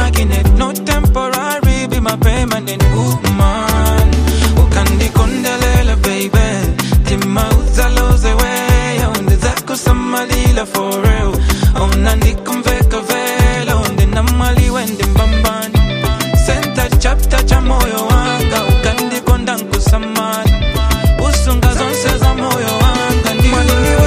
magnet, no temporary, be my permanent woman. Ukandikondelela, baby. Tima uzaloze way, onde zako samalila for real. Ona nikumveka vela, onde namali wende mbambani. Senta chapter cha moyo wanga, ukandikonda nkusamani. Usunga zonse za moyo wanga, ndiwe,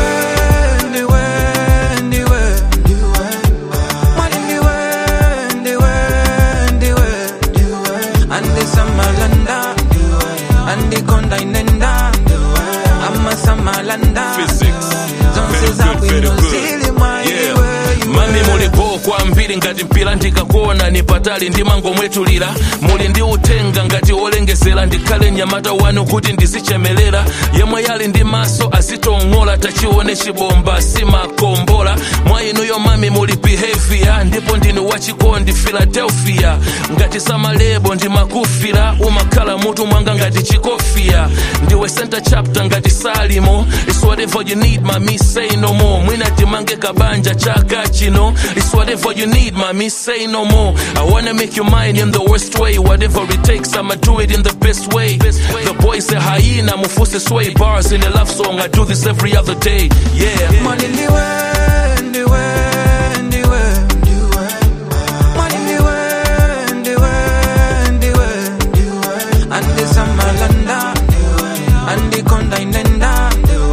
ndiwe, ndiwe, ndiwe. Mwali ndiwe, ndiwe, ndiwe, ndiwe. Andi samalanda, andi konda inenda, ama samalanda. Physics. Zonse Very za good, very bwino good. zili mwa Yeah. iwe, iwe. mami mulipo kwambiri ngati mpira ndikakuona ni patali ndi mangomwetulira muli ndi utenga ngati wolengesera ndikhale mnyamata wanu kuti ndizichemelera yemwe yali ndi maso azitong'ola tachione chibomba simakombola mwa inuyo mami muli behavior ndipo ndinu wachikondi philadelphia ngati samalebo ndi makufira umakhala mutu mwanga ngati chikofia ndiwe center chapter ngati salimo it's whatever you need mami say no more mwina timange kabanja chaka chino it's whatever you need mami say no more i wanna make you mine in the worst way whatever it takes i'ma do it in the best way the boy say hyena mufuse sway bars in a love song i do this every other day yeah Mwali ndiwe, ndiwe, ndiwe, ndiwe. Mwali ndiwe, ndiwe, ndiwe, ndiwe. Andi samalanda, andi konda inenda,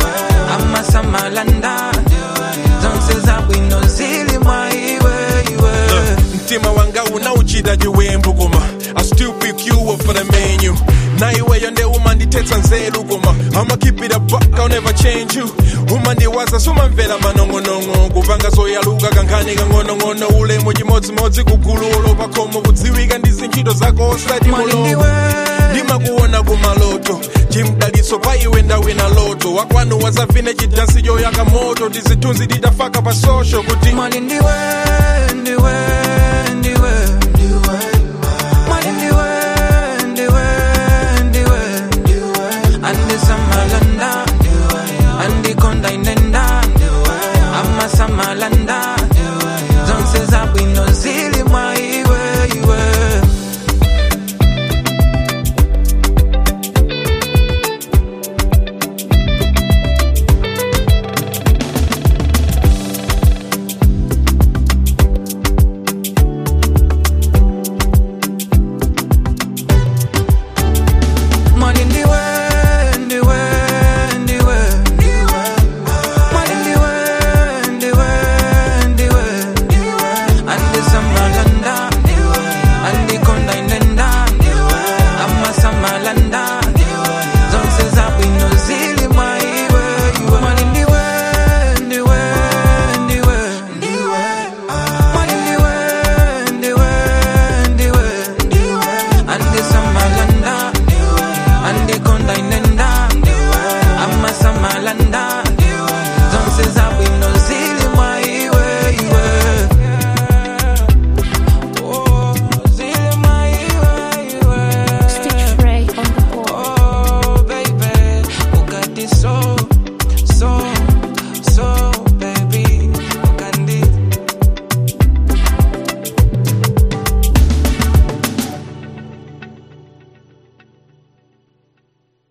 ama samalanda. Zonse za bwino zili mwa iwe, iwe. mtima wanga unauchita chiwembu koma i still pick you up for the menu na iweyo nde umandithetsa nzeru koma i'ma keep it a buck i'll never change you umandiwaza sumamvera manong'onong'o kupanga zoyaluka kankhani kang'onong'ono ulemu chimodzimodzi kugululo pakhomo kudziwika ndi zintchito zako osati Mwali mulomo ndiwe, ndimakuona kumaloto chimdaliso pa iwe ndawina loto wakwanu wazavine chidansi choyaka moto tizithunzi tidafaka pa social kuti mwali ndiwe, ndiwe,